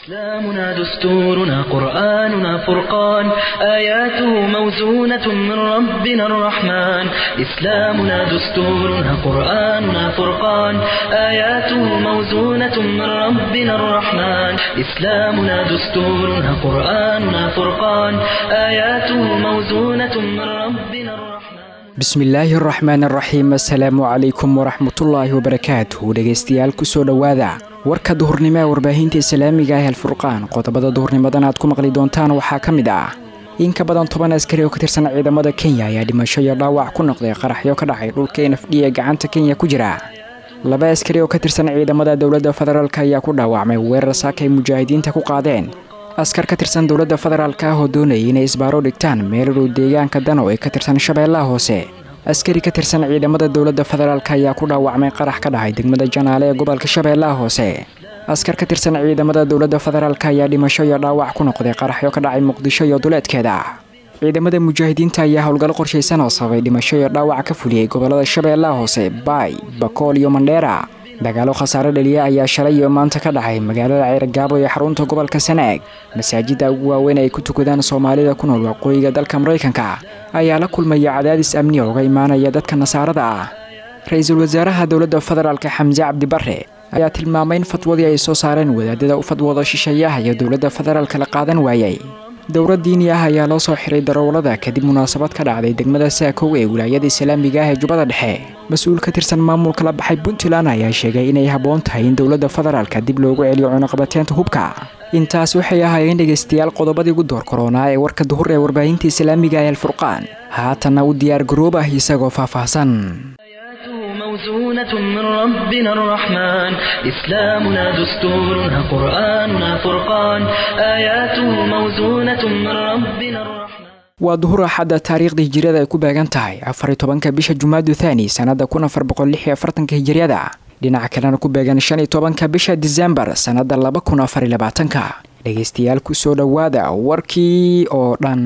إسلامنا دستورنا قرآننا فرقان آياته موزونة من ربنا الرحمن إسلامنا دستورنا قرآننا فرقان آياته موزونة من ربنا الرحمن إسلامنا دستورنا قرآننا فرقان آياته موزونة من ربنا الرحمن bismillaahi araxmaan araxiim assalaamu calaykum waraxmatullaahi wabarakaatuh dhegaystayaal kusoo dhowaada warka duhurnimo ee warbaahinta islaamiga ah alfurqaan qodobada duhurnimadan aad ku maqli doontaan waxaa ka mid ah in ka badan toban askari oo ka tirsan ciidamada kenya ayaa dhimasho iyo dhaawac ku noqday qaraxyo ka dhacay dhulka nfd ee gacanta kenya ku jira laba askari oo ka tirsan ciidamada dowladda federaalk ayaa ku dhaawacmay weerar saaka ay mujaahidiinta ku qaadeen askar ka tirsan dowladda federaalk ah oo doonayay inay isbaaro dhigtaan meel dhow deegaanka dano ee ka tirsan shabeellaha hoose askari ka tirsan ciidamada dowladda federaalk ayaa ku dhaawacmay qarax ka dhacay degmada janaale ee gobolka shabeellaha hoose askar ka tirsan ciidamada dowladda federaalk ayaa dhimasho iyo dhaawac ku noqday qaraxyo ka dhacay muqdisho iyo duleedkeeda ciidamada mujaahidiinta ayaa howlgallo qorshaysan oo sababay dhimasho iyo dhaawac ka fuliyey gobolada shabeellaha hoose baay bakool iyo mandheera dagaalo khasaare dhaliya ayaa shalay iyo maanta ka dhacay magaalada ceyragaabo ee xarunta gobolka sanaag masaajidda ugu waaweyn ay ku tukadaan soomaalida ku nool waqooyiga dalka maraykanka ayaa la kulmaya cadaadis amni uga imaanaya dadka nasaarada ah ra-iisul wasaaraha dowladda federaalk xamse cabdibare ayaa tilmaamay in fadwadii ay soo saareen wadaadada u fadwooda shisheeyaha iyo dowladda federaalk la qaadan waayey dowlad diini ah ayaa loo soo xiray daroolada kadib munaasabad ka dhacday degmada saakow ee wilaayada islaamiga ah ee jubbada dhexe mas-uul ka tirsan maamulka la baxay puntland ayaa sheegay inay habboon tahay in dowladda federaalka dib loogu celiyo cunaqabateenta hubka intaas waxay ahaayeen dhegaystayaal qodobadii ugu door koronaa ee warka duhur ee warbaahinta islaamiga ee alfurqaan haatanna u diyaar garoob ah isagoo faahfaahsan موزونة من ربنا الرحمن إسلامنا دستورنا قرآننا فرقان آياته موزونة من ربنا الرحمن waa duhur axadda taariikhdii hijiriyada ay ku beegan tahay afariy tobanka bisha jumaadu thaani sannada kun afar boqol lix iyo afartanka hijiriyada dhinaca kalena ku beegan shan iyo tobanka bisha disembar sannada laba kun afar iyo labaatanka dhegaystayaal kusoo dhowaada warkii oo dhan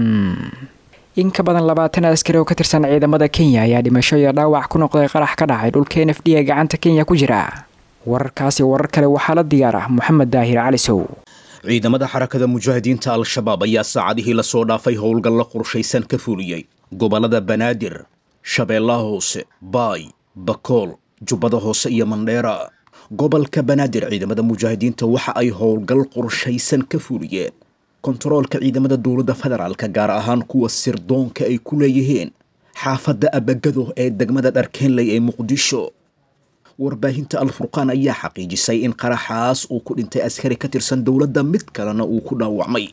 in ka badan labaatan askari oo ka tirsan ciidamada kenya ayaa dhimasho iyo dhaawac ku noqday qarax ka dhacay dhulka n f d ee gacanta kenya ku jira wararkaasi warar kale waxaa la diyaar ah moxamed daahir calisow ciidamada xarakada mujaahidiinta al-shabaab ayaa saacadihii lasoo dhaafay howlgallo qorshaysan ka fuliyey gobollada banaadir shabeellaha hoose baay bakool jubbada hoose iyo mandheera gobolka banaadir ciidamada mujaahidiinta waxa ay howlgal qorshaysan ka fuliyeen kontaroolka ciidamada dowladda federaalka gaar ahaan kuwa sirdoonka ay ku leeyihiin xaafadda abagado ee degmada dharkeenley ee muqdisho warbaahinta al-furqaan ayaa xaqiijisay in qaraxaas uu ku dhintay askari ka tirsan dowladda mid kalena uu ku dhaawacmay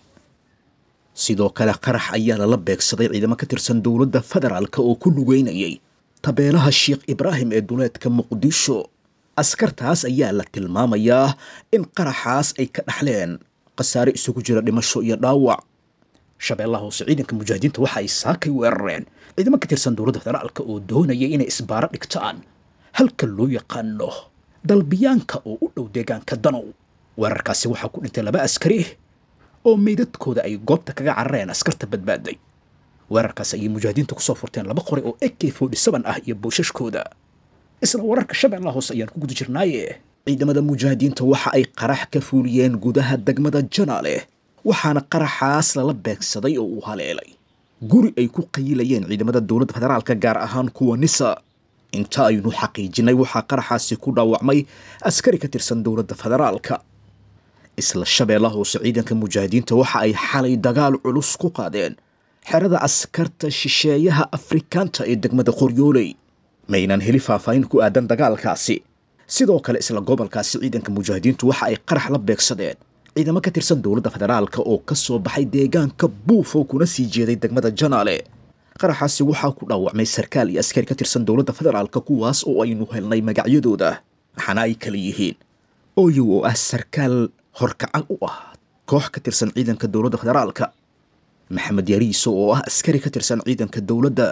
sidoo kale qarax ayaa lala beegsaday ciidamo ka tirsan dowladda federaalka oo ku lugeynayay tabeelaha sheekh ibraahim ee duleedka muqdisho askartaas ayaa la tilmaamayaa in qaraxaas ay ka dhaxleen khasaare isugu jira dhimasho iyo dhaawac shabeellaha hoose ciidanka mujaahidiinta waxa ay saakay weerareen ciidamo ka tirsan dowladda federaalka oo doonayay inay isbaaro dhigtaan halka loo yaqaano dalbiyaanka oo u dhow deegaanka danow weerarkaasi waxaa ku dhintay laba askari oo meydadkooda ay goobta kaga carareen askarta badbaaday weerarkaasi ayay mujaahidiinta kusoo furteen laba qori oo ak forty seven ah iyo boosashkooda isla wararka shabeellaha hoose ayaan ku guda jirnaaye ciidamada mujaahidiinta waxa ay qarax ka fuuliyeen gudaha degmada janaale waxaana qaraxaas lala beegsaday oo uu haleelay guri ay ku qayilayeen ciidamada dowladda federaalka gaar ahaan kuwa nisa inta aynu xaqiijinay waxaa qaraxaasi ku dhaawacmay askari ka tirsan dowladda federaalka isla shabeellaha hoose ciidanka mujaahidiinta waxa ay xalay dagaal culus ku qaadeen xerada askarta shisheeyaha afrikaanta ee degmada qoryooley maynan heli faahfaahin ku aadan dagaalkaasi sidoo kale isla gobolkaasi ciidanka mujaahidiintu waxa ay qarax la beegsadeen ciidamo ka tirsan dowladda federaalka oo ka soo baxay deegaanka buufo kuna sii jeeday degmada janaale qaraxaasi waxaa ku dhaawacmay sarkaal iyo askari ka tirsan dowladda federaalka kuwaas oo aynu helnay magacyadooda waxaana ay kala yihiin oyow oo ah sarkaal horkacal u ah koox ka tirsan ciidanka dowladda federaalka maxamed yariiso oo ah askari ka tirsan ciidanka dowladda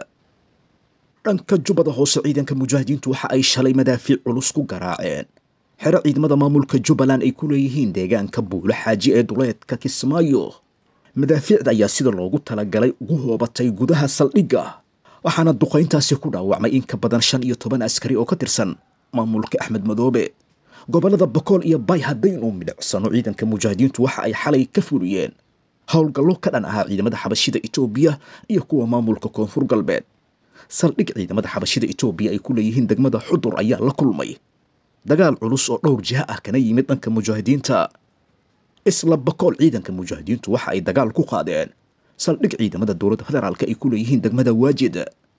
dhanka jubbada hoose ciidanka mujaahidiintu waxa ay shalay madaafiic culus ku garaaceen xero ciidamada maamulka jubbaland ay ku leeyihiin deegaanka buulo xaaji ee duleedka kismaayo madaafiicda ayaa sida loogu talagalay ugu hoobatay gudaha saldhigga waxaana duqayntaasi ku dhaawacmay in ka badan shan iyo toban askari oo ka tirsan maamulka axmed madoobe gobollada bakool iyo bay haddaynu midhicsano ciidanka mujaahidiintu waxa ay xalay ka fuliyeen howlgallo ka dhan ahaa ciidamada xabashida etoobiya iyo kuwa maamulka koonfur galbeed saldhig ciidamada xabashida etoobiya ay ku leeyihiin degmada xudur ayaa la kulmay dagaal culus oo dhowr jiha ah kana yimid dhanka mujaahidiinta isla bakool ciidanka mujaahidiintu waxa ay dagaal ku qaadeen saldhig ciidamada dowladda federaalka ay ku leeyihiin degmada waajid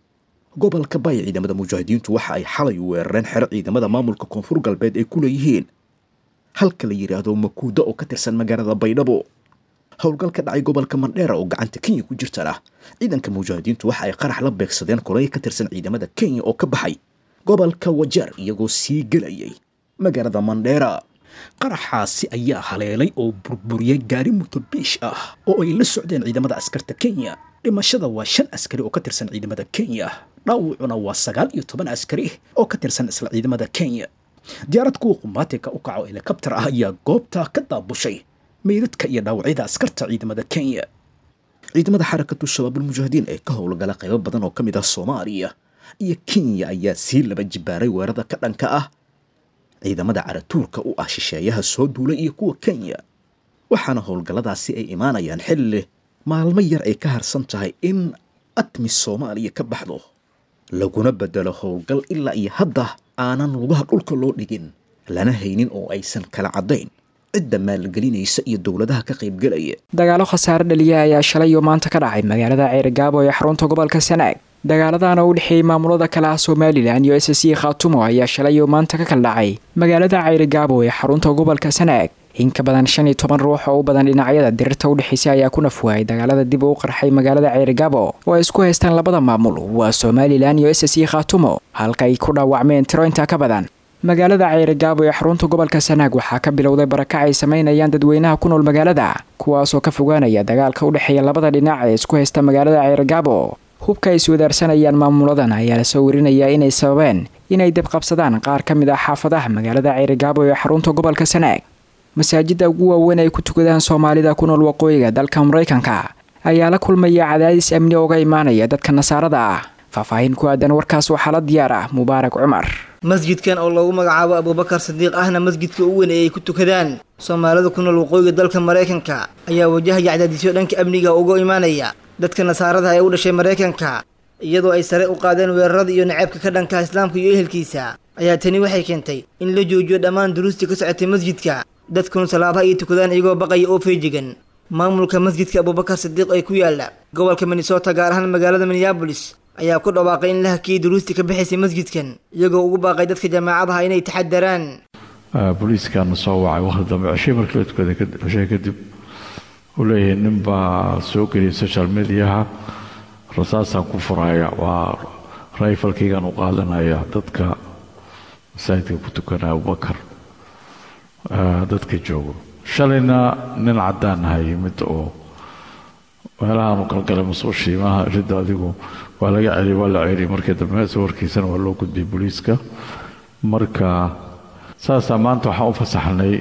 gobolka bay ciidamada mujaahidiintu waxa ay xalay weerareen xero ciidamada maamulka koonfur galbeed ay ku leeyihiin halka la yidhaahdo makuuda oo ka tirsan magaalada baydhabo howlgal ka dhacay gobolka mandheera oo gacanta kenya ku jirtana ciidanka mujaahidiintu waxa ay qarax la beegsadeen koley ka tirsan ciidamada kenya oo ka baxay gobolka wajeer iyagoo sii gelayay magaalada mandheera qaraxaasi ayaa haleelay oo burburiyey gaari mutobiish ah oo ay la socdeen ciidamada askarta kenya dhimashada waa shan askari oo ka tirsan ciidamada kenya dhaawacuna waa sagaal iyo toban askari oo ka tirsan isla ciidamada kenya diyaarad kuwa qumaatika u kaco helikabtar ah ayaa goobta ka daabushay meydadka iyo dhaawacyada askarta ciidamada kenya ciidamada xarakatu shabaabulmujaahidiin ee ka howlgala qaybo badan oo ka mid ah soomaaliya iyo kenya ayaa sii laba jibaaray weerarada ka dhanka ah ciidamada caratuurka u ah shisheeyaha soo duulay iyo kuwa kenya waxaana howlgalladaasi ay imaanayaan xilli maalmo yar ay ka harsan tahay in atmis soomaaliya ka baxdo laguna bedelo howlgal ilaa iyo hadda aanan lugaha dhulka loo dhigin lana haynin oo aysan kala caddayn cidda maalgelinaysa iyo dowladaha ka qaybgelaya dagaalo khasaare dhaliya ayaa shalay iyo maanta ka dhacay magaalada ceerigaabo ee xarunta gobolka sanaag dagaaladaana u dhexeeyey maamulada kale ah somalilan iyo s c khaatumo ayaa shalay iyo maanta ka kala dhacay magaalada ceerigaabo ee xarunta gobolka sanaag in ka badan shan iyo toban ruux oo u badan dhinacyada dirirta u dhexeysa ayaa ku nafwaayay dagaalada dib u qarxay magaalada ceerigaabo oo ay isku haystaan labada maamul waa somalilan iyo s c khaatumo halka ay ku dhaawacmeen tiro intaa ka badan magaalada ceerigaabo ee xarunta gobolka sanaag waxaa ka bilowday barakac ay samaynayaan dadweynaha ku nool magaalada kuwaasoo ka fogaanaya dagaalka u dhexeeya labada dhinac ee isku haysta magaalada ceerigaabo hubka ay iswadaarsanayaan maamuladan ayaa lasoo werinayaa inay sababeen inay debqabsadaan qaar ka mid ah xaafadaha magaalada ceerigaabo ee xarunta gobolka sanaag masaajidda ugu waaweyn ay ku tukadaan soomaalida ku nool waqooyiga dalka maraykanka ayaa la kulmaya cadaadis amni ooga imaanaya dadka nasaarada ah faahfaahin ku aadan warkaas waxaa la diyaar ah mubaarak cumar masjidkan oo lagu magacaabo abuubakar sadiiq ahna masjidka u weyn ee ay ku tukadaan soomaalida ku nool waqooyiga dalka maraykanka ayaa wajahaya cadaadisyo dhanka amniga uga imaanaya dadka nasaarada ee u dhashay maraykanka iyadoo ay sare u qaadeen weerarada iyo naceebka ka dhanka islaamka iyo ehelkiisa ayaa tani waxay keentay in la joojiyo dhammaan duruustii ka socotay masjidka dadkuna salaadaha ay tukadaan iyagoo baqaya oo feejigan maamulka masjidka abuubakar sadiiq ee ku yaala gobolka minnesota gaar ahaan magaalada minneabolis ayaa ku dhawaaqay in la hakiyey duruustii ka bixaysay masjidkan iyagoo ugu baaqay dadka jaamacadaha inay taxadaraan booliiskaana soo wacay waqti dambe ceshey markii la tukaday ceshey kadib uu leeyahay nin baa soo geliyay social mediaha rasaasaan ku furaya waa rayfalkaygaan u qaadanaya dadka masaajidka ku tukanaya abubakar dadka joogo shalayna nin caddaan aha yimid oo meelahaanu galgalay mas-uushii maaha ridda adigu waa laga celiyay waa la celiyay markii dambe sawirkiisana waa loo gudbiyey booliiska marka saasaa maanta waxaan u fasaxnay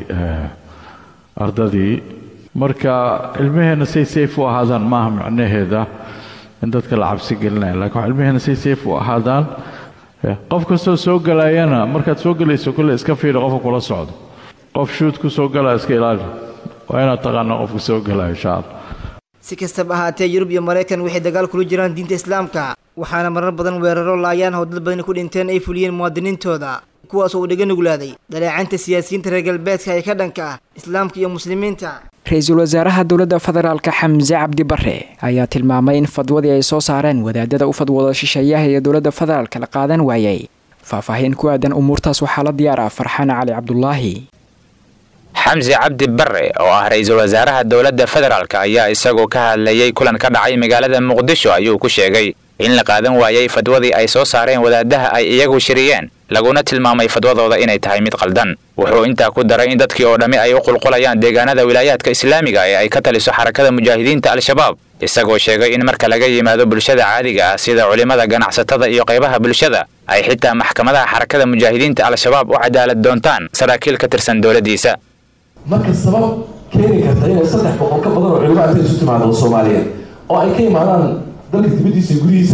ardadii marka ilmaheenna say safe u ahaadaan maaha micnaheeda in dadka la cabsi gelinaya lakin wax ilmaheenna say safe u ahaadaan qof kastoo soo galayana markaad soo gelayso kolle iska fiiri qofka kula socdo qof shuud ku soo galaya iska ilaali waa inaad taqaana qofka soo galaya insha allah si kastaba ahaatee yurub iyo maraykan waxay dagaal kula jiraan diinta islaamka waxaana marar badan weeraro laayaan oo dad badani ku dhinteen ay fuliyeen muwaadiniintooda kuwaas oo uu dhaga nuglaaday dhaleecaynta siyaasiyiinta reer galbeedka ee ka dhanka ah islaamka iyo muslimiinta ra-iisul wasaaraha dowladda federaalka xamse cabdi bare ayaa tilmaamay in fadwadii ay soo saareen wadaadada u fadwooda shisheeyaha ee dowladda federaalka la qaadan waayey faahfaahin ku aadan umuurtaas waxaa la diyaar ah farxaan cali cabdulaahi xamsi cabdi bare oo ah ra-iisul wasaaraha dowladda federaalk ayaa isagoo ka hadlayay kulan ka dhacay magaalada muqdisho ayuu ku sheegay in la qaadan waayey fadwadii ay soo saareen wadaadaha ay iyagu shiriyeen laguna tilmaamay fadwadooda inay tahay mid qaldan wuxuu intaa ku daray in dadkii oo dhammi ay u qulqulayaan deegaanada wilaayaadka islaamiga ee ay ka taliso xarakada mujaahidiinta al-shabaab isagoo sheegay in marka laga yimaado bulshada caadiga ah sida culimmada ganacsatada iyo qaybaha bulshada ay xitaa maxkamadaha xarakada mujaahidiinta al-shabaab u cadaalad doontaan saraakiil ka tirsan dowladdiisa marka sabab keeni karta inay saddex boqol ka badan oo culimo intay isu timaado soomaaliyeed oo ay ka imaadaan dalka dibaddiisa gurihiisa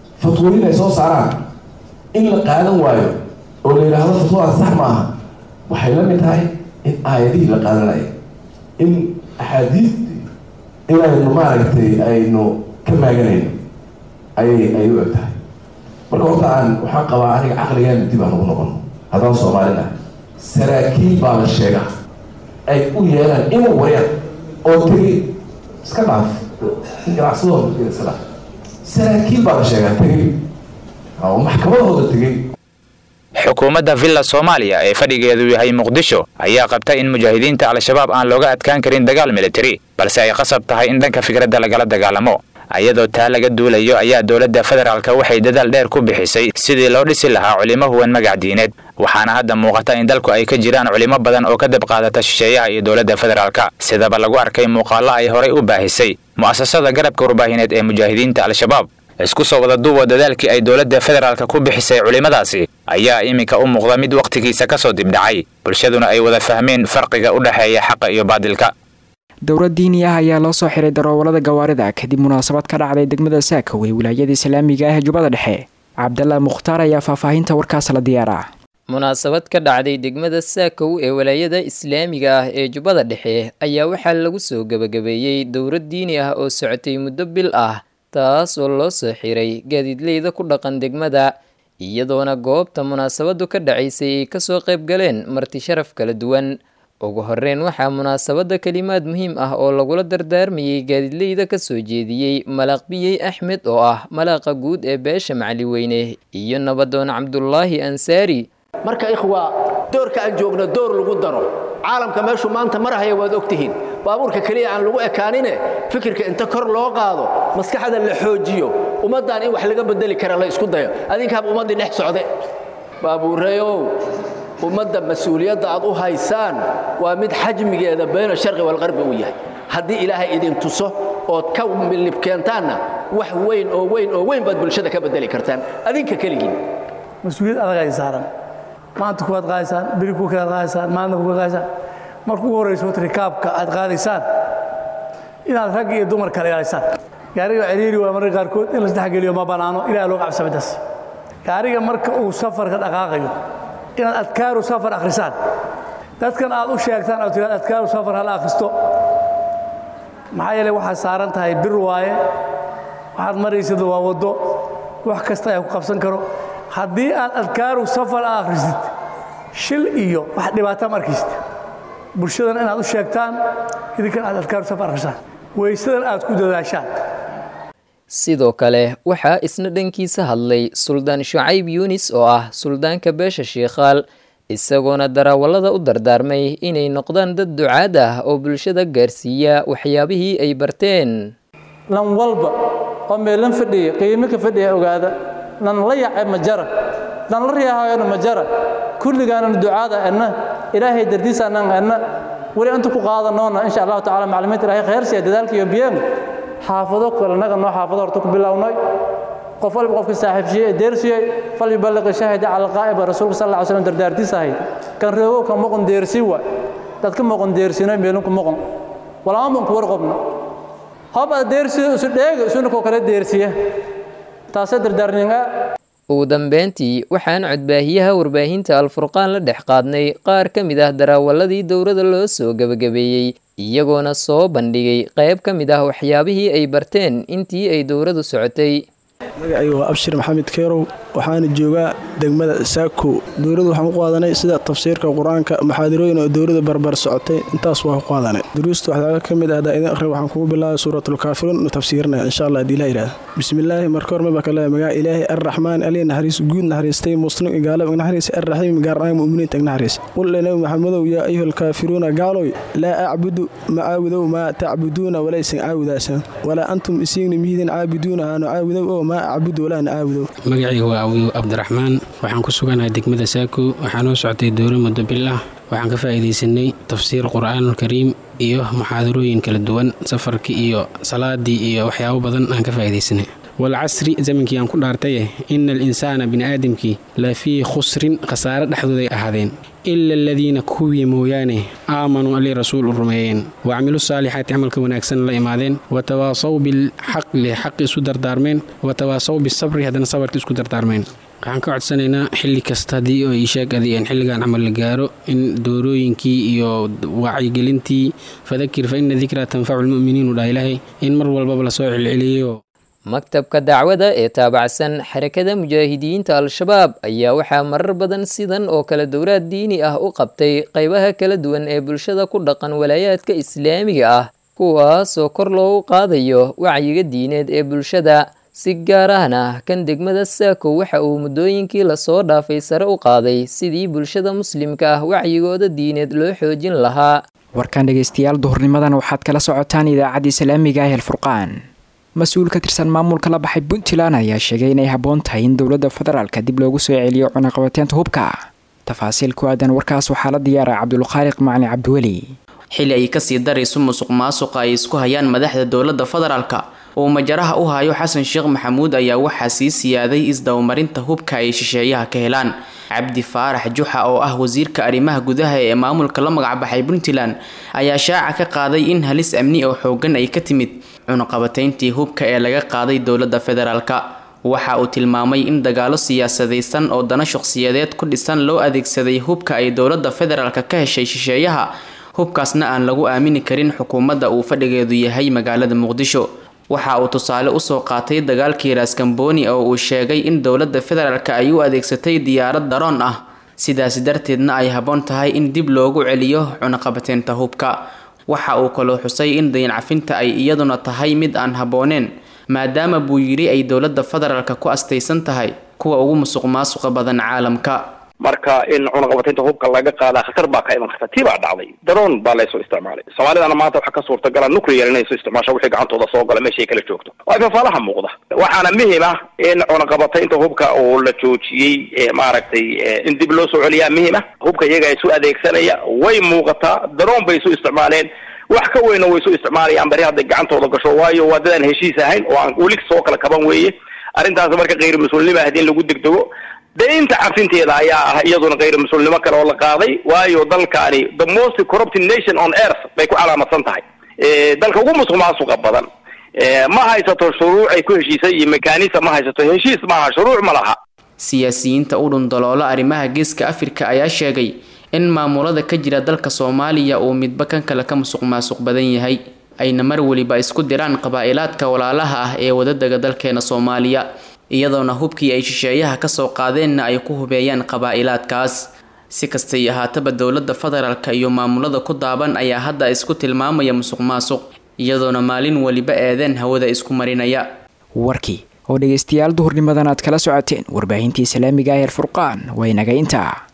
fatwooyin ay soo saaraan in la qaadan waayo oo la yidhaahdo fatwadaas sax maaha waxay la mid tahay in aayadihii la qaadanaya in axaadiistii inaynu maaragtay aynu ka maaganayno ayay ay u eg tahay marka horta aan waxaan qabaa aniga caqligeena dib aan ugu noqono haddaan soomaalina saraakiil baa la sheegaa ay u yeelaan inuu waryaan oo tegey iska dhaaf ganacsadooda iska dhaaf saraakiil baa la sheegaa tegey oo maxkamadahooda tegey xukuumadda villa soomaaliya ee fadhigeedu yahay muqdisho ayaa qabta in mujaahidiinta al-shabaab aan looga adkaan karin dagaal militari balse ay qasab tahay in dhanka fikradda lagala dagaalamo ayadoo taa laga duulayo ayaa dowladda federaalka waxay dadaal dheer ku bixisay sidii loo dhisi lahaa culimo huwan magac diineed waxaana hadda muuqata in dalku ay ka jiraan culimo badan oo ka dab qaadata shisheeyaha iyo dowladda federaalka sidaba lagu arkay muuqaallo ay horay u baahisay mu'asasada garabka warbaahineed ee mujaahidiinta al-shabaab isku soo wada duuba dadaalkii ay dowladda federaalka ku bixisay culimmadaasi ayaa iminka u muuqda mid wakhtigiisa ka soo dibdhacay bulshaduna ay wada fahmeen farqiga u dhexeeya xaqa iyo baadilka dowlad diini ah ayaa loo soo xiray daroowalada gawaarida kadib munaasabad ka dhacday degmada saakaw ee wilaayada islaamiga ah ee jubbada dhexe cabdalla mukhtaar ayaa faahfaahinta warkaas la diyaaraa munaasabad ka dhacday degmada saakow ee walaayada islaamiga ah ee jubbada dhexe ayaa waxaa lagu soo gebagabeeyey dowlad diini ah oo socotay muddo bil ah taas oo loo soo xiray gaadiidleyda ku dhaqan degmada iyadoona goobta munaasabadu ka dhacaysay ay kasoo qayb galeen marti sharaf kala duwan ugu horeyn waxaa munaasabada kelimaad muhiim ah oo lagula dardaarmayay gaadiidleyda kasoo jeediyey malaqbiyey axmed oo ah malaaqa guud ee beesha macaliweyne iyo nabadoon cabdulaahi ansaari marka ikhwa doorka aan joogno door lagu daro caalamka meeshuu maanta marahaya waad ogtihiin baabuurka keliya aan lagu ekaanine fikirka inta kor loo qaado maskaxda la xoojiyo ummaddan in wax laga bedeli kara la isku dayo adinkaaba ummaddii dhex socde baabuureeyow ummadda mas-uuliyadda aad u haysaan waa mid xajmigeeda bayna sharqi walqarbi uu yahay haddii ilaahay idin tuso ood ka milib keentaanna wax weyn oo weyn oo weyn baad bulshada ka bedeli kartaan adinka keligiin mas-uuliyad adag ay saaran maanta kuwaad qaadaysaan beri kuwa kalead qaadaysaan maalina kuwa qaadaysaan marka ugu horrayso rikaabka aad qaadaysaan inaad rag iyo dumar kale ilaalisaan gaariga ciriiri waa mararka qaarkood in la isdhexgeliyo ma bannaano ilaah loo cabsa midaas gaariga marka uu safarka dhaqaaqayo inaad adkaaru safar akhrisaan dadkan aad u sheegtaan oo tiraad adkaaru safar hala akhristo maxaa yeelay waxaad saaran tahay bir waaye waxaad maraysad waa waddo wax kasta ayaa ku qabsan karo haddii aad adkaaru safar a akhrisid shil iyo wax dhibaato ma arkaysid bulshadan inaad u sheegtaan idinkan aad adkaaru safar akhrisaan weysadan aad ku dadaashaan sidoo kale waxaa isna dhankiisa hadlay suldaan shucayb yuunis oo ah suldaanka beesha shiikhaal isagoona darawallada u dardaarmay inay noqdaan dad ducaad ah oo bulshada gaarsiiya waxyaabihii ay barteen lan walba oo meelan fadhiya qiimo ka fadhiya ogaada lan la yace ma jara lan la riyaahayana ma jara kulligaanan ducaada enna ilaahay dardiisaanan enna weli inta ku qaadanoona insha allahu tacala maclimiinta ilahay khayrsiya dadaalka iyo biyeen xaafado kale naga noo xaafado horta ku bilownay qof walba qofka saaxiibshiye ee deersiyey fal yuballiqi shaahida cala alqaa'iba rasuulka sal alla slam dardaartiisa ahayd kan reegow ka moqon deersii wa dad ka moqon deersino meelinku moqon walama ban ku warqobno hob aad deersiyo isu dheega isuna koo kale deersiya taasee dardaarninga ugu dambeyntii waxaan codbaahiyaha warbaahinta alfurqaan la dhex qaadnay qaar ka mid ah daraawaladii dowladda loo soo gebagabeeyey iyagoona soo bandhigay qayb ka mid ah waxyaabihii ay barteen intii ay dowladdu socotay magacayga waa abshir maxamed keerow waxaana joogaa degmada saako dowladdu waxaan ku qaadanay sida tafsiirka qur-aanka maxaadirooyin oo dowladda barbar socotay intaas waa ku qaadanay duruusta waxyaaga ka mid ah hadaa idin akhri waxaan kugu bilaabay suuratulkaafiruun nu tafsiirinaya insha allah haddii ilaa yidhahda bismillaahi marka hor maba kale magaca ilaahi arraxmaan aliya naxariis guud naxariistay muslim igaalab ignaxariis arraxiim gaarnaaga mu'miniinta ignaxariis qul nabi maxamedow yaa ayuha alkaafiruuna gaaloy laa acbudu ma caabudow maa tacbuduuna walaysan caabudaasan walaa antum isiigna mihiidin caabiduuna haanu caabudow oo maa acbudu walaana caabudow magacayga waa awiw cabdiraxmaan waxaan ku suganahay degmada saako waxaa noo soctay dowro muddo bil ah waxaan ka faa'iidaysanay tafsiir qur'aanulkariim iyo muxaadarooyin kala duwan safarkii iyo salaadii iyo waxyaabo badan aan ka faa'iidaysanay walcasri zamankii aan ku dhaartaye ina alinsaana bini'aadamkii la fii khusrin khasaare dhexdooday ahaadeen ila aladiina kuwii mooyaane aamanuu alii rasuul u rumeeyeen wacmilu saalixaati camalka wanaagsan la imaadeen watawaasaw bilxaqli xaqi isu dardaarmeen watawaasaw bisabri haddana sabarki isku dardaarmeen waxaan ka codsanaynaa xilli kasta haddii oo ishaagadi aan xilligan camal la gaaro in doorooyinkii iyo wacyigelintii fadakir fa ina dikraa tanfacu lmu'miniin u dhaha ilaahay in mar walbaba lasoo celceliyo maktabka dacwada ee taabacsan xarakada mujaahidiinta al-shabaab ayaa waxaa marar badan sidan oo kale dowlaad diini ah u qabtay qaybaha kala duwan ee bulshada ku dhaqan walaayaadka islaamiga ah kuwaasoo kor loogu qaadayo wacyiga diineed ee bulshada si gaar ahna kan degmada saako waxa uu muddooyinkii lasoo dhaafay sare u qaaday sidii bulshada muslimka ah wacyigooda diineed loo xoojin lahaa warkan dhegaystayaal duhurnimadan waxaad kala socotaan idaacadda islaamiga ah elfurqaan mas-uul ka tirsan maamulka la baxay puntland ayaa sheegay inay habboon tahay in dowladda federaalka dib loogu soo celiyo cunaqabateynta hubka tafaasiil ku aadan warkaas waxaa la diyaaray cabdulkhaaliq macali cabdiweli xili ay kasii darayso musuq maasuqa ay isku hayaan madaxda dowladda federaalka uu majaraha u hayo xasan sheekh maxamuud ayaa waxaa sii siyaaday isdabamarinta hubka ay shisheeyaha ka helaan cabdi faarax juxa oo ah wasiirka arrimaha gudaha ee maamulka la magacbaxay puntland ayaa shaaca ka qaaday in halis amni oo xoogan ay ka timid cunaqabateyntii hubka ee laga qaaday dowladda federaalka waxa uu tilmaamay in dagaalo siyaasadaysan oo dana shaqsiyadeed ku dhisan loo adeegsaday hubka ay dowladda federaalka ka heshay shisheeyaha hubkaasna aan lagu aamini karin xukuumadda uu fadhigeedu yahay magaalada muqdisho waxa uu tusaale usoo qaatay dagaalkii raaskambooni oo uu sheegay in dowladda federaalka ay u adeegsatay diyaarad daroon ah sidaasi darteedna ay habboon tahay in dib loogu celiyo cunaqabateynta hubka waxa uu kaloo xusay in dayancafinta ay iyaduna tahay mid aan habbooneen maadaama buu yidhi ay dowladda federaalka ku astaysan tahay kuwa ugu musuq maasuqa badan caalamka marka in cunaqabateynta hubka laga qaadaa khatar baa ka iman karta tii baa dhacday daroon baa laysoo isticmaalay soomaalidana maanta waxaa ka suurtagala nuclear inay soo isticmaasho wixii gacantooda soo gala meeshay kala joogto waa fafaalaha muuqda waxaana muhim ah in cunaqabateynta hubka oo la joojiyey maaragtay in dib loo soo celiyaa muhim ah hubka iyaga isu adeegsanaya way muuqataa daroon bay isu isticmaaleen wax ka weyna way isu isticmaalayaan bari hadday gacantooda gasho waayo waa dadaan heshiis ahayn oo aan weli soo kala kaban weeye arrintaas marka kayr mas-uulnimo ah in lagu degdego deynta cafinteeda ayaa ah iyaduna kayr mas-uulnimo kale oo la qaaday waayo dalkaani the most corrupted nation on earth bay ku calaamadsan tahay dalka ugu musuq maasuqa badan ma haysato shuruuc ay ku heshiisay iyo mekanism ma haysato heshiis maaha shuruuc ma laha siyaasiyiinta u dhundaloola arrimaha geeska afrika ayaa sheegay in maamulada ka jira dalka soomaaliya uu midba kan kale ka musuq maasuq badan yahay ayna mar weliba isku diraan qabaa'ilaadka walaalaha ah ee wadadaga dalkeena soomaaliya iyadoona hubkii ay shisheeyaha kasoo qaadeenna ay ku hubeeyaan qabaa'ilaadkaas si kastay ahaataba dowladda federaalka iyo maamulada ku daaban ayaa hadda isku tilmaamaya musuq maasuq iyadoona maalin weliba eedeen hawada isku marinaya warkii oo dhegaystayaal duhurnimadan aad kala socoteen warbaahintii islaamiga ah ee furqaan waa inaga intaa